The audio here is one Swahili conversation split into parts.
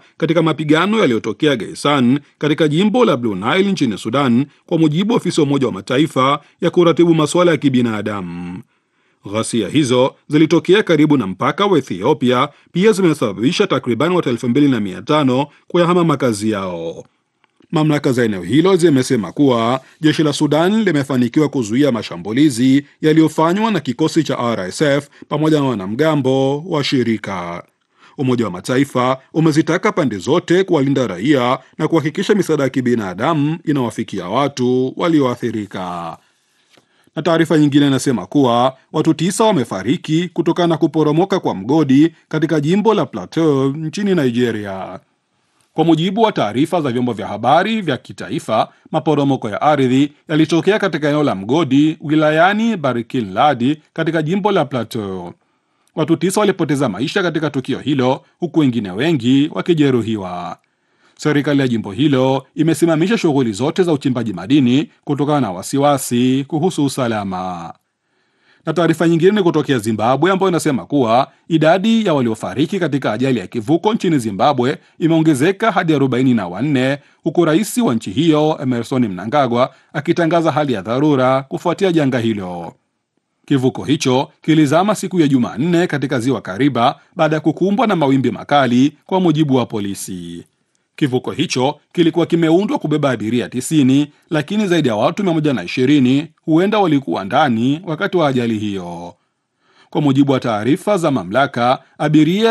katika mapigano yaliyotokea Geisan katika jimbo la Blue Nile nchini Sudan, kwa mujibu wa ofisi ya Umoja wa Mataifa ya kuratibu masuala ya kibinadamu. Ghasia hizo zilitokea karibu na mpaka wa Ethiopia, pia zimesababisha takriban watu elfu mbili na mia tano kuyahama makazi yao. Mamlaka za eneo hilo zimesema kuwa jeshi la Sudan limefanikiwa kuzuia mashambulizi yaliyofanywa na kikosi cha RSF pamoja na wanamgambo wa shirika. Umoja wa Mataifa umezitaka pande zote kuwalinda raia na kuhakikisha misaada ya kibinadamu inawafikia watu walioathirika. Na taarifa nyingine inasema kuwa watu tisa wamefariki kutokana na kuporomoka kwa mgodi katika jimbo la Plateau nchini Nigeria. Kwa mujibu wa taarifa za vyombo vya habari vya kitaifa, maporomoko ya ardhi yalitokea katika eneo la mgodi wilayani Barkin Ladi katika jimbo la Plateau. Watu tisa walipoteza maisha katika tukio hilo huku wengine wengi wakijeruhiwa. Serikali ya jimbo hilo imesimamisha shughuli zote za uchimbaji madini kutokana na wasiwasi kuhusu usalama. Na taarifa nyingine ni kutokea Zimbabwe ambayo inasema kuwa idadi ya waliofariki katika ajali ya kivuko nchini Zimbabwe imeongezeka hadi arobaini na wanne huku rais wa nchi hiyo Emerson Mnangagwa akitangaza hali ya dharura kufuatia janga hilo. Kivuko hicho kilizama siku ya Jumanne katika ziwa Kariba baada ya kukumbwa na mawimbi makali, kwa mujibu wa polisi. Kivuko hicho kilikuwa kimeundwa kubeba abiria 90 lakini zaidi ya watu 120 huenda walikuwa ndani wakati wa ajali hiyo. Kwa mujibu wa taarifa za mamlaka, abiria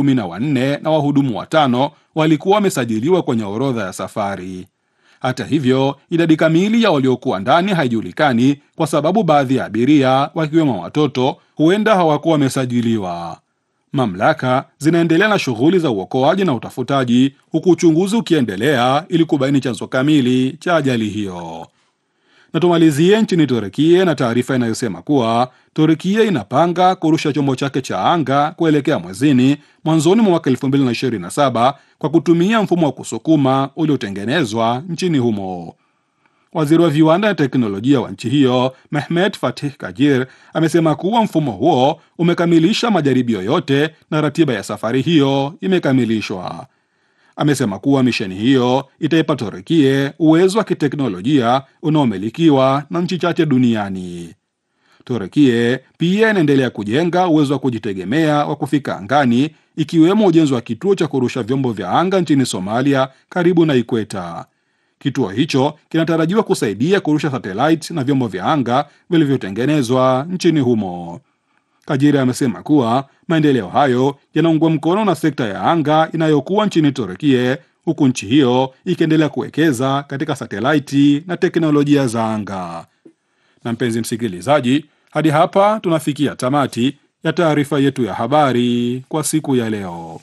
114 na wahudumu watano walikuwa wamesajiliwa kwenye orodha ya safari. Hata hivyo, idadi kamili ya waliokuwa ndani haijulikani kwa sababu baadhi ya abiria wakiwemo watoto huenda hawakuwa wamesajiliwa. Mamlaka zinaendelea na shughuli za uokoaji na utafutaji huku uchunguzi ukiendelea ili kubaini chanzo kamili cha ajali hiyo. Na tumalizie nchini Turukia na taarifa inayosema kuwa Turukia inapanga kurusha chombo chake cha anga kuelekea mwezini mwanzoni mwa mwaka 2027 kwa kutumia mfumo wa kusukuma uliotengenezwa nchini humo. Waziri wa viwanda na teknolojia wa nchi hiyo Mehmet Fatih Kajir amesema kuwa mfumo huo umekamilisha majaribio yote na ratiba ya safari hiyo imekamilishwa. Amesema kuwa misheni hiyo itaipa Turukia uwezo wa kiteknolojia unaomilikiwa na nchi chache duniani. Turukia pia inaendelea kujenga uwezo wa kujitegemea wa kufika angani, ikiwemo ujenzi wa kituo cha kurusha vyombo vya anga nchini Somalia karibu na ikweta. Kituo hicho kinatarajiwa kusaidia kurusha satellite na vyombo vya anga vilivyotengenezwa nchini humo. Kajiri amesema kuwa maendeleo hayo yanaungwa mkono na sekta ya anga inayokuwa nchini Turukia, huku nchi hiyo ikiendelea kuwekeza katika satelaiti na teknolojia za anga. Na mpenzi msikilizaji, hadi hapa tunafikia tamati ya taarifa yetu ya habari kwa siku ya leo.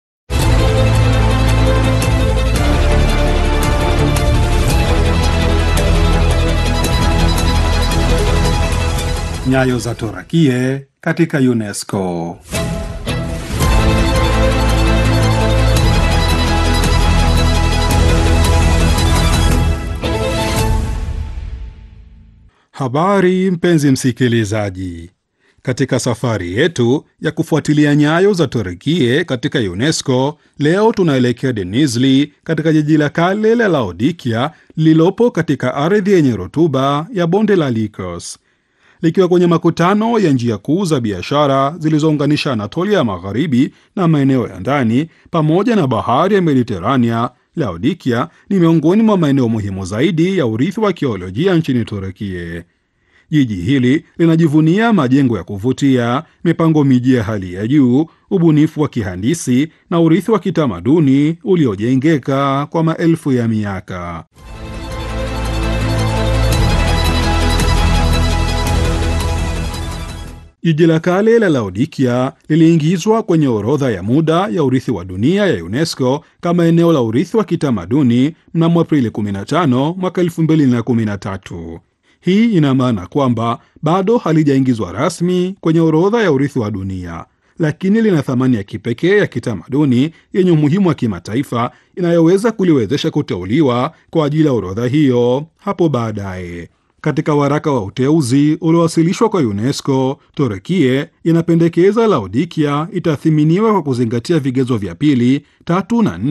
Nyayo za Torakie katika UNESCO. Habari mpenzi msikilizaji, katika safari yetu ya kufuatilia nyayo za Torakie katika UNESCO, leo tunaelekea Denizli katika jiji la kale la Laodikia lililopo katika ardhi yenye rutuba ya bonde la Lycos likiwa kwenye makutano ya njia kuu za biashara zilizounganisha Anatolia ya magharibi na maeneo ya ndani pamoja na bahari ya Mediterania. Laodikia ni miongoni mwa maeneo muhimu zaidi ya urithi wa kiolojia nchini Turukia. Jiji hili linajivunia majengo ya kuvutia, mipango miji ya hali ya juu, ubunifu wa kihandisi na urithi wa kitamaduni uliojengeka kwa maelfu ya miaka. Jiji la kale la Laodikia liliingizwa kwenye orodha ya muda ya urithi wa dunia ya UNESCO kama eneo la urithi wa kitamaduni mnamo Aprili 15 mwaka 2013. Hii ina maana kwamba bado halijaingizwa rasmi kwenye orodha ya urithi wa dunia, lakini lina thamani ya kipekee ya kitamaduni yenye umuhimu wa kimataifa inayoweza kuliwezesha kuteuliwa kwa ajili ya orodha hiyo hapo baadaye. Katika waraka wa uteuzi uliowasilishwa kwa UNESCO, Turukia inapendekeza Laodikia itathiminiwa kwa kuzingatia vigezo vya pili, tatu na nne